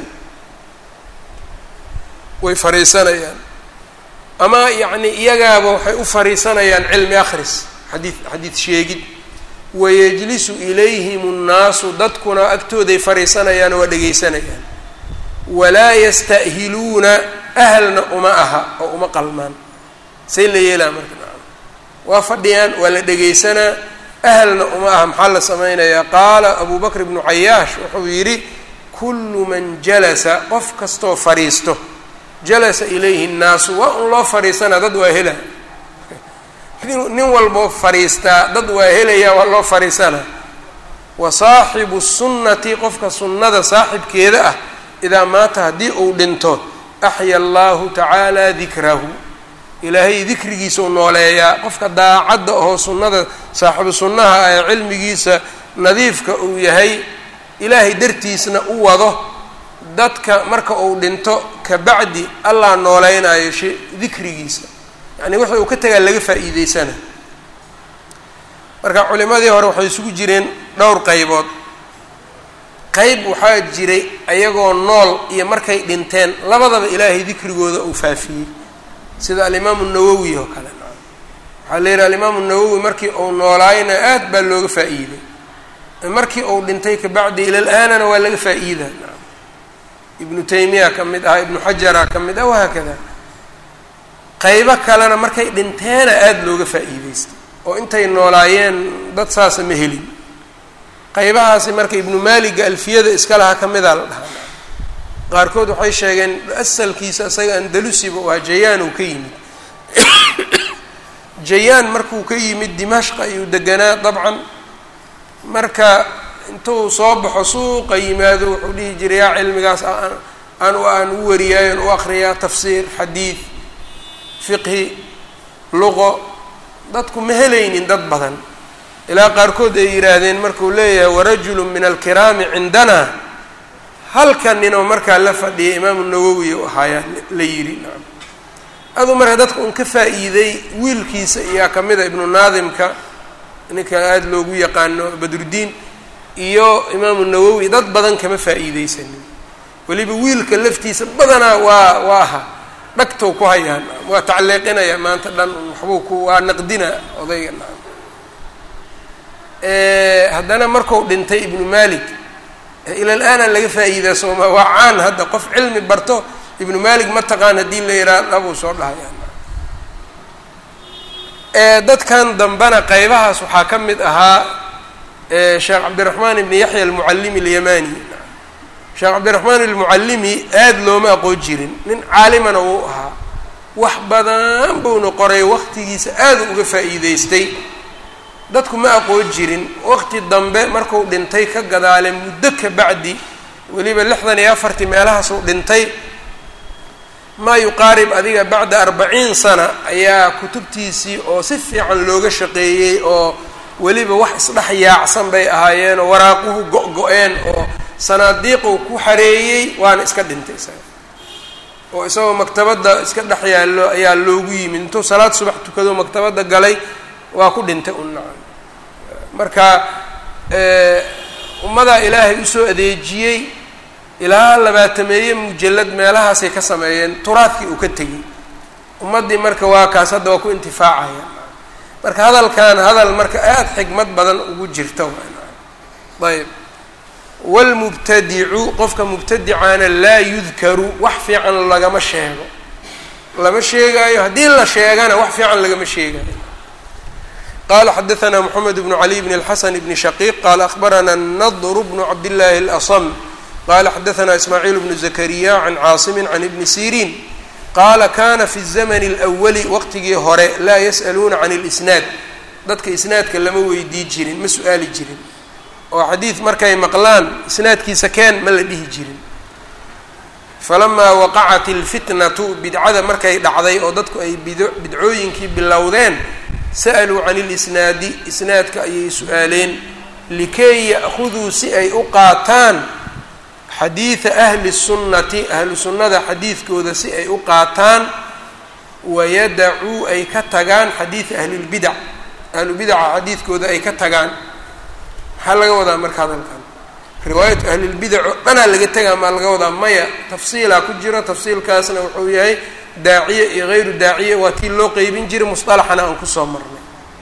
[SPEAKER 1] way fariisanayaan ama yacni iyagaaba waxay u fariisanayaan cilmi akhris xadiid xadiid sheegid wayajlisu ilayhim nnaasu dadkuna agtooday fariisanayaan waa dhegaysanayaan walaa yasta'hiluuna ahalna uma aha oo uma qalmaan say la yeelaa marka waa fadhiyaan waa la dhegaysanaa ahalna uma aha maxaa la samaynayaa qaala abu bakr ibnu cayaash wuxuu yidhi kullu man jalasa qof kastoo fadhiisto jalasa ilayhi nnaasu waa un loo fadhiisanaa dad waa hela nin walboo fadhiistaa dad waa helaya waa loo fadhiisanaa wa saaxibu sunnati qofka sunnada saaxibkeeda ah idaa maata haddii uu dhinto axya allahu tacaala dikrahu ilaahay dikrigiisau nooleeyaa qofka daacadda oo sunnada saaxibu sunnaha ee cilmigiisa nadiifka uu yahay ilaahay dartiisna u wado dadka marka uu dhinto kabacdi allah nooleynaayo she dikrigiisa yacni wixii uu ka tagaa laga faa'iideysana marka culimadii hore waxay isugu jireen dhowr qaybood qayb waxaa jiray ayagoo nool iyo markay dhinteen labadaba ilaahay dikrigooda uu faafiyey sida alimaamu nawowi oo kale waxaa waxaa la yidhaha alimaamu nawowi markii uu noolaayna aad baa looga faa'iiday markii uu dhintay kabacdi ilal aanana waa laga faa'iida ibnu taymiya ka mid ah ibnu xajara ka mid ah wahaakada qaybo kalena markay dhinteena aada looga faa'iideystay oo intay noolaayeen dad saasa ma helin qaybahaasi marka ibnu maaliga alfiyada iska laha ka mida la dhahaa qaarkood waxay sheegeen asalkiisa isaga andalusiba waa jayaan uu ka yimid jayaan markuu ka yimid dimashq ayuu deganaa dabcan marka intuu soo baxo suuqa yimaado wuxuu dhihi jiray yaa cilmigaas aan aan u wariyaayon u akriyaa tafsiir xadiid fiqhi luqo dadku ma helaynin dad badan ilaa qaarkood ay yidhaahdeen markuu leeyahay warajulu min alkiraami cindana halka ninoo markaa la fadhiyay imaamu nawowi u ahaayaa la yidhi nacam aduu marka dadka un ka faa'iiday wiilkiisa iyaa ka mida ibnu naadimka ninka aada loogu yaqaano badruddiin iyo imaamu nawowi dad badan kama faa'iideysanin weliba wiilka laftiisa badanaa waa waa aha dhagtow ku hayaan waa tacliiqinaya maanta dhan waxbuu ku waa naqdina odayga nacam haddana marku dhintay ibnu malik ilal aana laga faa'iidaa sooma waa caan hadda qof cilmi barto ibnu malik ma taqaan haddii la yidhaha dhabuu soo dhahaya dadkan dambena qaybahaas waxaa ka mid ahaa sheekh cabdiraxmaan ibni yaxya almucallimi alyamani sheekh cabdiraxmaan almucallimi aada looma aqoon jirin nin caalimana wuu ahaa wax badan buuna qoray waqtigiisa aada uga faa'iideystay dadku ma aqoon jirin waqti dambe marku dhintay ka gadaale muddo ka bacdi weliba lixdan iyo afartii meelahaasuu dhintay maa yuqaarib adiga bacda arbaciin sana ayaa kutubtiisii oo si fiican looga shaqeeyey oo weliba wax isdhex yaacsan bay ahaayeen oo waraaquhu go-go-een oo sanaadiiquu ku xareeyey waana iska dhintay isaga oo isagoo maktabadda iska dhex yaallo ayaa loogu yimid intuu salaad subax tukado maktabadda galay waa ku dhintay un nacam marka ummadaa ilaahay usoo adeejiyey ilaa labaatameeye mujallad meelahaasay ka sameeyeen turaadkii uu ka tegey ummaddii marka waa kaas hadda waa ku intifaacaya marka hadalkan hadal marka aada xikmad badan ugu jirta ayb wlmubtadicu qofka mubtadicaana laa yudkaru wax fiican lagama sheego lama sheegaayo haddii la sheegana wax fiican lagama sheegayo qala xadaثna mxamed bn cali bn اlxasan bn shaqiq qala akhbarana nadr bn cabdillaahi اlasm qala xadaثna ismaaciil bnu zakariya can caasimi can ibni sirin qaala kana fi الzmn اlأwali waqtigii hore laa yas'aluuna can اlisnaad dadka isnaadka lama weydii jirin ma su-aali jirin oo xadiid markay maqlaan isnaadkiisa keen ma la dhihi jirin falamaa waqacat اlfitnatu bidcada markay dhacday oo dadku ay bidcooyinkii bilowdeen sa'aluu can اlisnaadi isnaadka ayay su-aaleen likay ya'khuduu si ay u qaataan xadiida ahli الsunnati ahlu sunnada xadiidkooda si ay u qaataan wayadacuu ay ka tagaan xadiida ahli اlbidac ahlubidaca xadiidkooda ay ka tagaan maxaa laga wadaa marka hadalkan riwaayatu ahlilbidac oo dhanaa laga tegaa maa laga wadaa maya tafsiilaa ku jiro tafsiilkaasna wuxuu yahay daaciye iyo hayru daaciye waa tii loo qeybin jiray musطalaxana aan kusoo marnay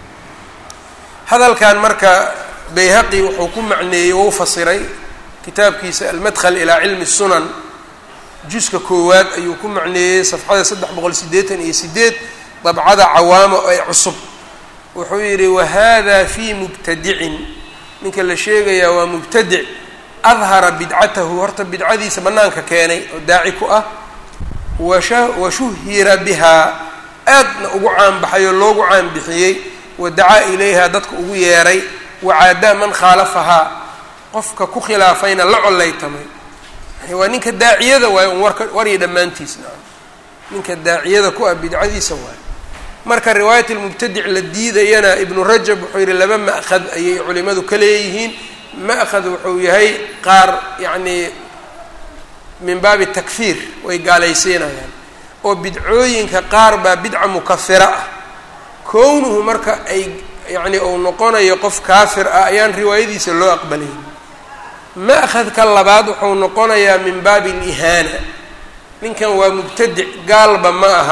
[SPEAKER 1] hadalkan marka bayhaqi wuxuu ku macneeyey wou fasiray kitaabkiisa almadkhal ilaa cilmi الsunan juska koowaad ayuu ku macneeyey safxada saddex boqol sideetan iyo sideed dabcada cawaamo ee cusub wuxuu yidhi wahada fi mubtadicin ninka la sheegayaa waa mubtadic adhara bidcatahu horta bidcadiisa bannaanka keenay oo daaci ku ah washa washuhira bihaa aadna ugu caanbaxay oo loogu caanbixiyey wadacaa ilayha dadka ugu yeeray wacaadaa man khaalafahaa qofka ku khilaafayna la collaytamay waa ninka daaciyada waayo un warka warya dhammaantiisna ninka daaciyada ku ah bidcadiisa waayo marka riwaayat lmubtadic la diidayana ibnu rajab wuxuu yihi laba ma'khad ayay culimadu ka leeyihiin ma'khad wuxuu yahay qaar yacnii min baabi takfiir way gaalaysiinayaan oo bidcooyinka qaar baa bidca mukafira ah kownuhu marka ay yacni uu noqonayo qof kaafir ah ayaan riwaayadiisa loo aqbalayn ma'khadka labaad wuxuu noqonayaa min baabi alihaana ninkan waa mubtadic gaalba ma aha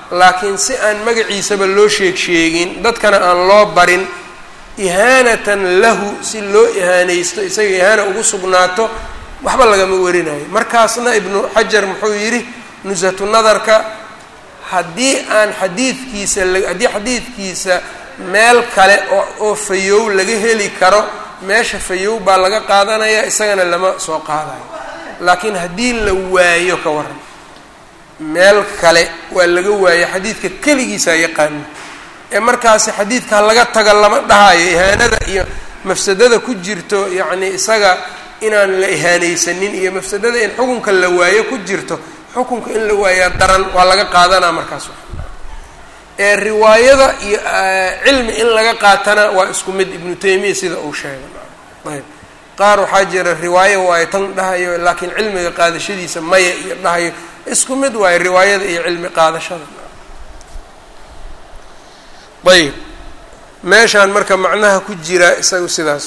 [SPEAKER 1] laakiin si aan magaciisaba loo sheeg sheegin dadkana aan loo barin ihaanatan lahu si loo ihaanaysto isaga ihaana ugu sugnaato waxba lagama warinayo markaasna ibnu xajar muxuu yidhi nusatu nadarka haddii aan xadiidkiisa haddii xadiidkiisa meel kale oo fayow laga heli karo meesha fayow baa laga qaadanaya isagana lama soo qaadayo laakiin haddii la waayo ka waran meel kale waa laga waayo xadiidka keligiisaa yaqaana ee markaasi xadiidka laga taga lama dhahayo ihaanada iyo mafsadada ku jirto yacni isaga inaan la ihaanaysanin iyo mafsadada in xukunka la waayo ku jirto xukunka in la waayaa daran waa laga qaadanaa markaas ee riwaayada iyo cilmi in laga qaatana waa isku mid ibnu taymiya sida uu sheegay ayb qaar waxaa jira riwaayo waayo tan dhahayo laakiin cilmiga qaadashadiisa maya iyo dhahayo isku mid waayo riwaayada iyo cilmi qaadashada ayb meeshaan marka macnaha ku jira isagu sidaas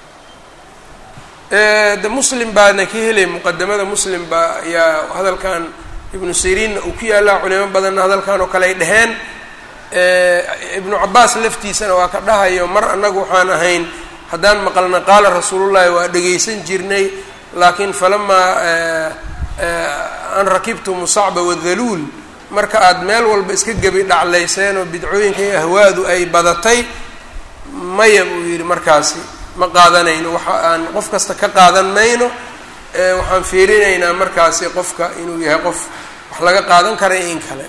[SPEAKER 1] de muslim baana ka helay muqadamada muslim baa ayaa hadalkan ibnu siriinna uu ku yaallaa culimo badanna hadalkan oo kale ay dheheen ibnu cabaas laftiisana waa ka dhahayo mar annagu waxaan ahayn haddaan maqalna qaala rasuulullahi waa dhegaysan jirnay laakiin falamaa an rakibtu musacba wadhaluul marka aada meel walba iska gebi dhaclayseen oo bidcooyinka iyo ahwaadu ay badatay maya buu yidhi markaasi ma qaadanayno waxa aan qof kasta ka qaadan mayno waxaan fiirinaynaa markaasi qofka inuu yahay qof wax laga qaadan kara in kale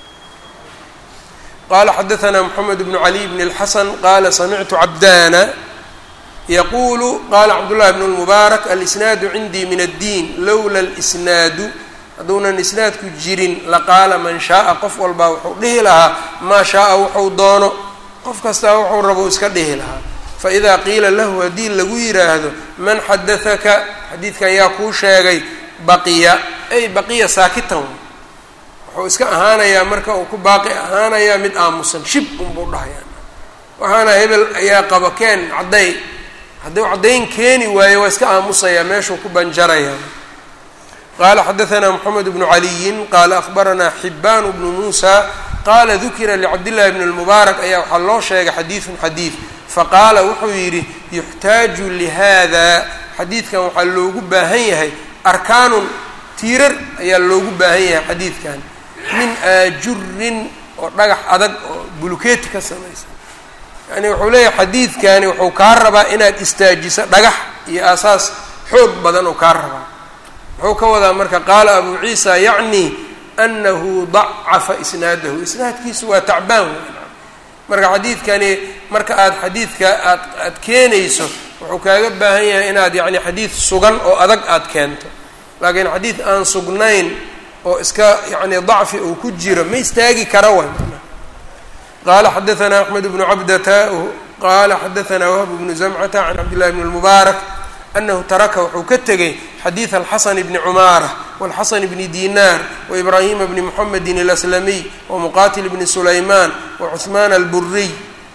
[SPEAKER 1] qala xadaثna mxamed bnu cali bn اlxasan qala samictu cabdana yaqulu qala cabdullahi bn اlmubaarak alisnaadu cindii min addiin lowla اlsnaadu hadduunan isnaadku jirin laqaala man shaaa qof walbaa wuxuu dhihi lahaa maa shaaa wuxuu doono qof kastaa wuxuu rabo iska dhihi lahaa faإida qiila lahu haddii lagu yiraahdo man xadaثaka xadiidkan yaa kuu sheegay baqiya ay baqiya saakitan wuxuu iska ahaanayaa marka uu ku baaqi ahaanayaa mid aamusan shib unbuu dhahayaa waxaana hebel ayaa qaba keen cadday hadduu caddayn keeni waayo waa iska aamusayaa meeshuu ku banjaraya qala xadaثna mxamed bnu caliyin qala akhbaranaa xibaan bnu muusa qala dukira licabdillahi bn اlmubaarak ayaa waxaa loo sheegay xadiiثun xadiid faqaala wuxuu yidhi yuxtaaju lihada xadiidkan waxaa loogu baahan yahay arkaanun tiirar ayaa loogu baahan yahay xadiidkan min aajurin oo dhagax adag oo bulukeeti ka samaysan yani wuxuu leeyahay xadiidkani wuxuu kaa rabaa inaad istaajiso dhagax iyo aasaas xoog badan oo kaa rabaa muxuu ka wadaa marka qaala abu ciisa yacni anahu dacafa isnaadahu isnaadkiisu waa tacbaan marka xadiidkani marka aad xadiidka aad aad keenayso wuxuu kaaga baahan yahay inaad yacni xadiid sugan oo adag aad keento laakiin xadiid aan sugnayn oo iska yacni dacfi uu ku jiro ma istaagi kara way qaala xadaثna axmed bnu cabdata qaala xadaثna wahb bnu zamcata can cabdillahi bn اlmubaarak anahu taraka wuxuu ka tegay xadiiث alxasan bni cumaara wاlxasan bni dinar waibrahima bni mxamedi اlaslamiy wamuqatil bni sulayman wacuثman alburiy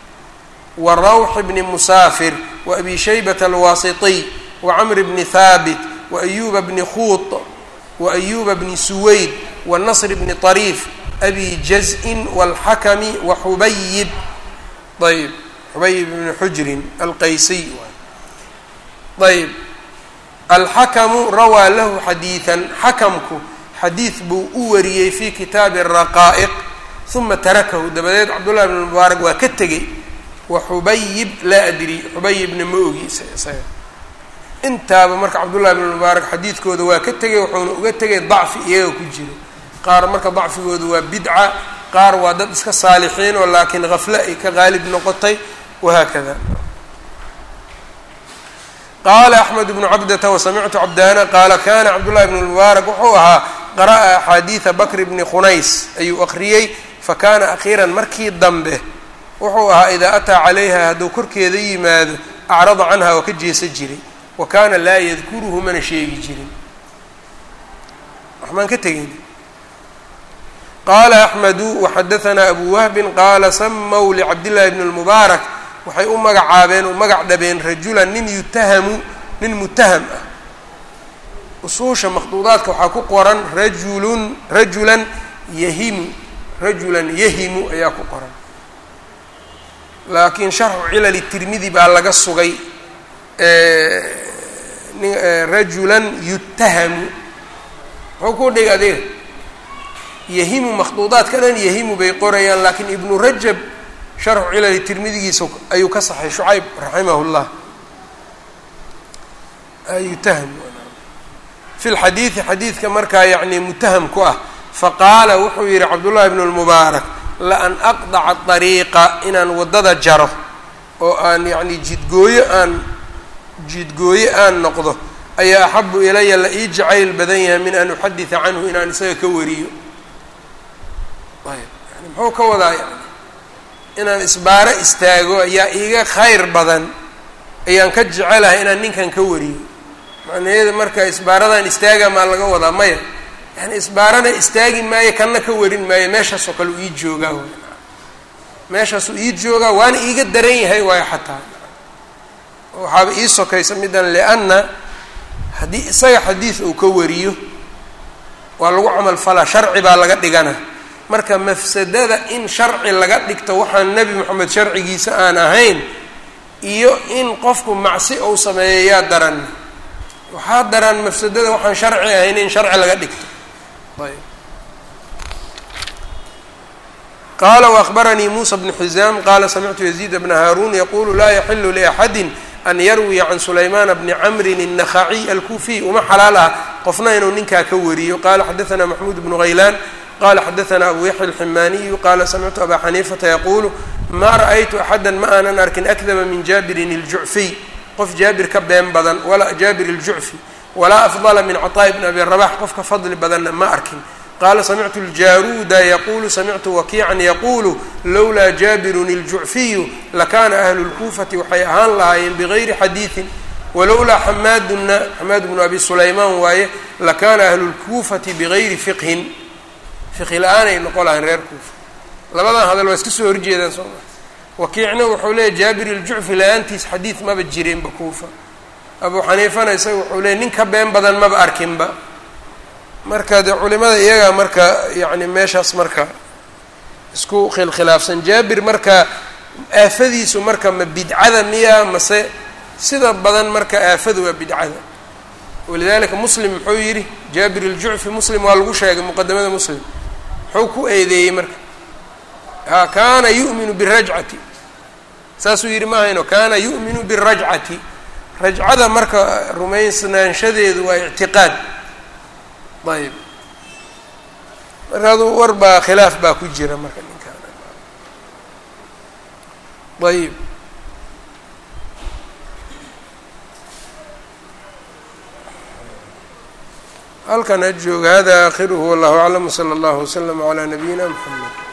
[SPEAKER 1] warawx bni musaafir waabi shaybat alwaasitiy wacamr bni haabit waayuba bni khuut waayuba bni suwayd wanasr bni طariif abi jaz-in wاlxakami waxubayib ayb xubayib bni xujrin alqaysiy ayb alxakamu rawaa lahu xadiidan xakamku xadiid buu u wariyey fi kitaabi raqaa'iq uma tarakahu dabadeed cabdullahi bn mubaarak waa ka tegey wa xubayib laa adri xubayibna ma ogiisa isaga intaaba marka cabdullahi bn mubaarak xadiidkooda waa ka tegay wuxuuna uga tegay dacfi iyaga ku jiro qaar marka dacfigooda waa bidca qaar waa dad iska saalixiin oo laakiin hafle ay ka qaalib noqotay wahaakada qaala axmed bnu cabdata wasamictu cabdaana qaala kana cabdullahi bn mubaarak wuxuu ahaa qara'a axaadiida bakr bni khunays ayuu aqriyey fakana akhiiran markii dambe wuxuu ahaa idaa ataa calayha hadduu korkeeda yimaado acrada canha waa ka jeesa jiray wa kaana laa yadkuruhu mana sheegi jirin waxbaan ka tegeyn qaala axmedu waxadaanaa abu wahbin qaala samaw licabdillahi bni lmubaarak waxay u magacaabeen u magac dhabeen rajulan nin yutahamu nin mutaham ah usuusha makhduudaadka waxaa ku qoran rajulun rajulan yahimu rajulan yahimu ayaa ku qoran laakiin sharxu cilali tirmidi baa laga sugay rajulan yutahamu muxuu ku dhig adiga yahimu makhduudaadka dhan yahimu bay qorayaan laakiin ibnu rajab sharxu cilali tirmidigiisa ayuu ka saxay shucayb raximah llah yutaham fi lxadiidi xadiidka markaa yacni mutaham ku ah faqaala wuxuu yihi cabdullahi bnu lmubaarak laan aqdaca dariiqa inaan waddada jaro oo aan yacni jidgooyo aan jidgooye aan noqdo ayaa axabu ilaya la ii jacayl badan yahay min an uxadida canhu inaan isaga ka wariyo ayb yani muxuu ka wadaa yani inaan isbaaro istaago ayaa iiga khayr badan ayaan ka jecelahay inaan ninkan ka wariyo macnaheeda marka isbaaradan istaaga maa laga wadaa maya yani isbaarana istaagi maayo kanna ka warin maayo meeshaasoo kale u ii joogaa w meeshaasuu ii joogaa waana iiga daran yahay waayo xataa waxaaba ii sokaysa middan lianna haddii isaga xadiid uu ka wariyo waa lagu camal falaa sharci baa laga dhigana marka mafsadada in sharci laga dhigto waxaan nebi moxamed sharcigiisa aan ahayn iyo in qofku macsi uu sameeyo yaa daran waxaa daran mafsadada waxaan sharci ahayn in sharci laga dhigto ayb qala وأخbaranii muسى بن xizam qala samictu يزيد بن hاrun yqulu la yaxilu لأxadi an yarwiya can sulayman bni cmri النkhaciي alkufiy uma xalaal ah qofna inuu ninkaa ka wariyo qala xadaثna maxmud بن غaylan qala xadaثna abu yaحya الximaniyu qala samictu aba xaniifata yaqulu ma raأytu axada ma aanan arkin akdaba min jabirin الjucfiy qof jaabir ka been badan walaa jaabir الjucfi walaa afضla min caطاء bn abi rabax qof ka fadli badanna ma arkin qala samictu اljaruuda yaqulu samictu wakiican yaqulu lowlaa jaabirun الjucfiyu lakana ahlu اlkufati waxay ahaan lahaayeen bigayri xadiiثin walowlaa xamaaduna xamaad bnu abi sulaymaan waaye lakana ahlu اlkufati bigayri fiqhin fiqhi la-aanay noqon lahayn reer kuufa labadan hadal waa iska soo horjeedaan soo ma wakiicna wuxuu leeyahy jaabir iljucfi la-aantiis xadiid maba jireenba kuufa abu xaniifana isaga wuxuu leeyay nin ka been badan maba arkinba marka dee culimada iyagaa marka yacni meeshaas marka isku khilkhilaafsan jaabir marka aafadiisu marka ma bidcada miya mase sida badan marka aafadu waa bidcada walidalika muslim muxuu yidhi jaabir iljucfi muslim waa lagu sheegay muqadamada muslim muxuu ku eedeeyey marka ha kaana yu'minu birajcati saasuu yidhi ma hayno kaana yu'minu birajcati rajcada marka rumaysnaanshadeedu waa ictiqaad ayb marka aduu war baa khilaaf baa ku jira marka ninkaan ayb halkan ha jooga hada aakhiruhu wallahu aclam wsala allahu waslama calaa nabiyina mxamed